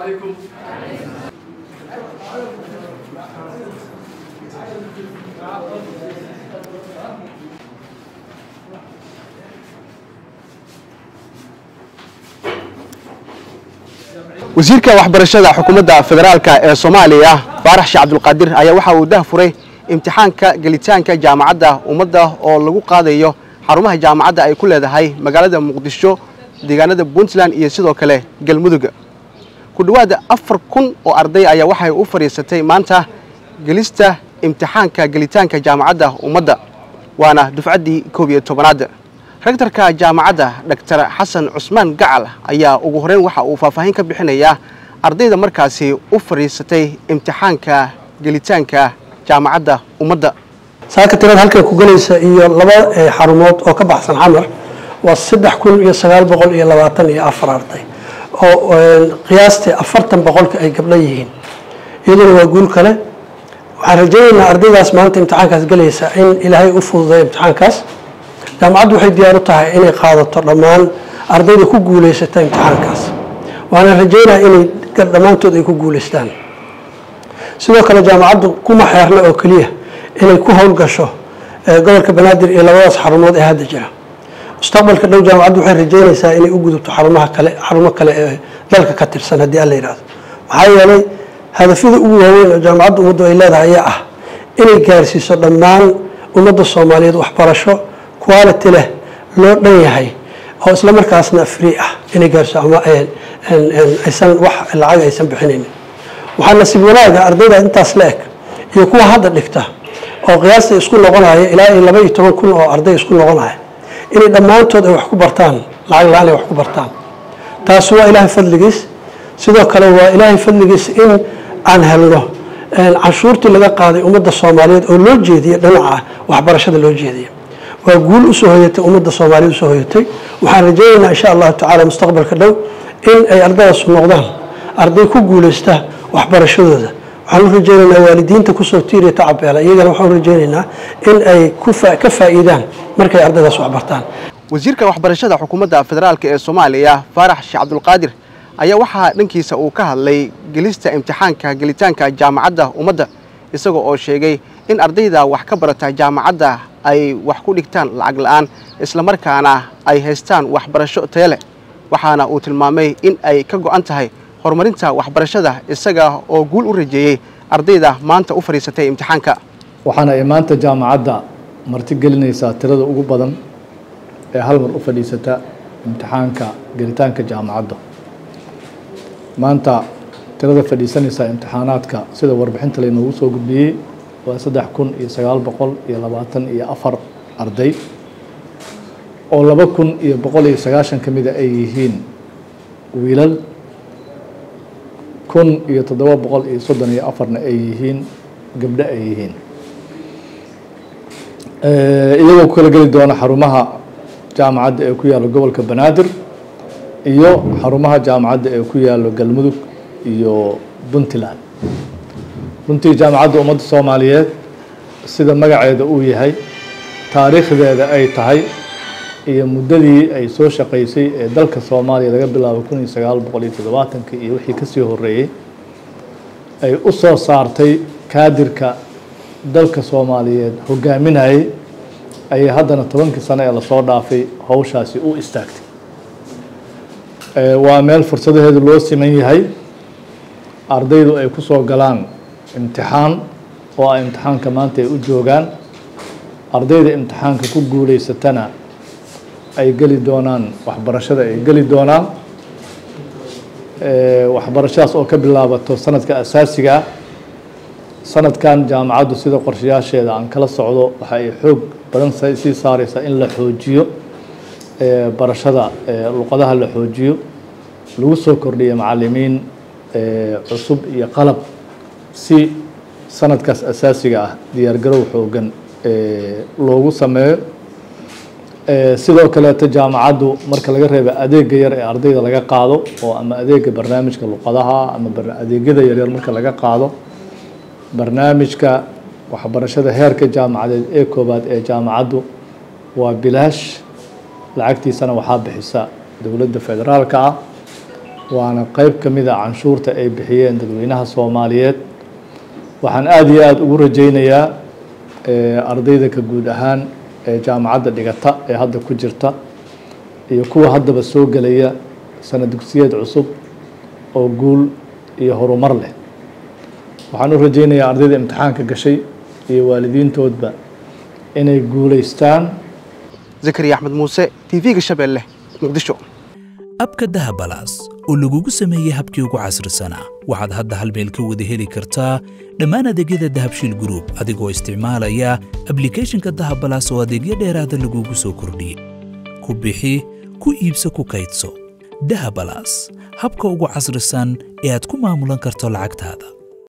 عليكم wasiirka waxbarashada xukuumadda federaalka ee soomaaliya baarax sheekh cabdulqaadir ayaa waxa uu dahfuray imtixaanka gelitaanka jaamacadda ummadda oo lagu qaadayo xarumaha jaamacadda ay ku leedahay magaalada muqdisho deegaanada puntland iyo sidoo kale galmudug ku dhowaada afar kun oo arday ayaa waxay u fadhiisatay maanta gelista imtixaanka gelitaanka jaamacadda ummadda waana dufcaddii koob iyo tobanaad rektarka jaamacadda dhaktar xasan cusmaan gacal ayaa ugu horeyn waxa uu faahfaahin ka bixinayaa ardayda markaasi u fadhiisatay imtixaanka gelitaanka jaamacadda ummadda saaka tirada halkay ku galaysa iyo laba xarumood oo ka baxsan xamar waa saddex kun iyo sagaal boqol iyo labaatan iyo afar arday oo qiyaastii afartan boqolka ay gabdho yihiin iyaduna waa guul kale waxaan rajaynaynaa ardaydaas maanta imtixaankaas galaysa in ilaahay u fududay imtixaankaas jaamacaddu waxay diyaar u tahay inay qaadato dhammaan ardayda ku guulaysata imtixaankaas waana rajaynaa inay dhammaantood ay ku guulaystaan sidoo kale jaamacaddu kuma xeerna oo keliya inay ku howlgasho gobolka banaadir iyo labadaas xarumood ee hadda jira mustaqbalka dhow jaamacaddu waxay rajaynaysaa inay u gudubto xarumaha kale xarumo kale ee dalka ka tirsan haddii alla yidhahdo maxaa yeelay hadafyada ugu waaweyn oo jaamacadda ummaddu ay leedahay ayaa ah inay gaarsiiso dhammaan ummadda soomaaliyeed waxbarasho quality leh loo dhan yahay oo isla markaasna free ah inay gaarsiiso ama aysan wax lacag aysan bixinaynin waxaa nasiib wanaaga ardayda intaas la eg iyo kuwa hadda dhigta oo qiyaasta isku noqonaya ilaa iyo laba iyo toban kun oo arday isku noqonaya inay dhammaantood ay wax ku bartaan lacag la-aan ay wax ku bartaan taasi waa ilaahay fadligiis sidoo kale waa ilaahay fadligiis in aan helno canshuurtii laga qaaday ummadda soomaaliyeed oo loo jeediye dhinaca waxbarashada loo jeediye waa guul usoo hoyatay ummadda soomaaliyeed usoo hoyatay waxaan rajaynaynaa insha allahu tacaala mustaqbalka dhow in ay ardaydaas noqdaan arday ku guulaysta waxbarashadooda waxaan u rajaynaynaa waalidiinta kusoo tiiriya tacabeela iyagana waxaan u rajaynaynaa in ay ka faa'iidaan markay ardaydaas waxbartaan wasiirka waxbarashada xukuumadda federaalk ee soomaaliya faarax sheekh cabdulqaadir ayaa waxaa dhankiisa uu ka hadlay gelista imtixaanka gelitaanka jaamacadda ummadda isagoo oo sheegay in ardayda wax ka barata jaamacadda ay wax ku dhigtaan lacag la-aan islamarkaana ay haystaan waxbarasho taya leh waxaana uu tilmaamay in ay ka go'an tahay horumarinta waxbarashada isaga oo guul u rajeeyey ardayda maanta u fadhiisatay imtixaanka waxaana ay maanta jaamacadda marti gelinaysaa tirada ugu badan ee hal mar u fadhiisata imtixaanka gelitaanka jaamacadda maanta tirada fadhiisanaysaa imtixaanaadka sida warbixinta laynoogu soo gudbiyey waa saddex kun iyo sagaal boqol iyo labaatan iyo afar arday oo laba kun iyo boqol iyo sagaashan ka mida ay yihiin wiilal kun iyo toddoba boqol iyo soddon iyo afarna ay yihiin gabdho ay yihiin iyagoo ku kala geli doona xarumaha jaamacadda ee ku yaalo gobolka banaadir iyo xarumaha jaamacadda ee ku yaalo galmudug iyo puntland runtii jaamacadda ummadda soomaaliyeed sida magaceeda uu yahay taariikhdeeda ay tahay iyo muddadii ay soo shaqaysay ee dalka soomaaliya laga bilaabo kun iyo sagaal boqol iyo toddobaatankii iyo wixii kasii horeeyey ay u soo saartay kaadirka dalka soomaaliyeed hogaaminayay ayay haddana tobankii sano ee lasoo dhaafay howshaasi u istaagtay waa meel fursadaheedu loo siman yahay ardaydu ay ku soo galaan imtixaan oo ay imtixaanka maanta ay u joogaan ardayda imtixaanka ku guulaysatana ay geli doonaan waxbarashada ay geli doonaan waxbarashadaas oo ka bilaabato sanadka asaasiga ah sanadkan jaamacaddu sida qorshayaasheeda aan kala socdo waxa ay xoog badan sii saareysaa in la xoojiyo barashada luqadaha la xoojiyo lagu soo kordhiyo macalimiin cusub iyo qalab si sanadkaas asaasiga ah diyaargarow xoogan loogu sameeyo sidoo kaleeto jaamacaddu marka laga reeba adeega yar ee ardayda laga qaado oo ama adeega barnaamijka luqadaha ama adeegyada yaryar marka laga qaado barnaamijka waxbarashada heerka jaamacadeed ee koobaad ee jaamacaddu waa bilaash lacagtiisana waxaa bixisa dowladda federaalka ah waana qeyb ka mid a canshuurta ay bixiyeen dadweynaha soomaaliyeed waxaan aada iyo aada ugu rajaynayaa ardayda ka guud ahaan ee jaamacadda dhigata ee hadda ku jirta iyo kuwa haddaba soo gelaya sana dugsiyeed cusub oo guul iyo horumar leh waxaan u rajaynayaa ardayda imtixaanka gashay iyo waalidiintoodba inay guulaystaan zakariya axmed muuse t v-ga shabeelle muqdisho abka dahabalaas oo lagugu sameeyey habkii ugu casrisanaa waxaad hadda hal meel ka wada heli kartaa dhammaan adeegyada dahabshiil group adigoo isticmaalaya ablicathonka dahabalaas oo adeegyo dheeraada lagugu soo kordhiyey ku bixi ku iibso ku kaydso dahabalaas habka ugu casrisan ee aad ku maamulan karto lacagtaada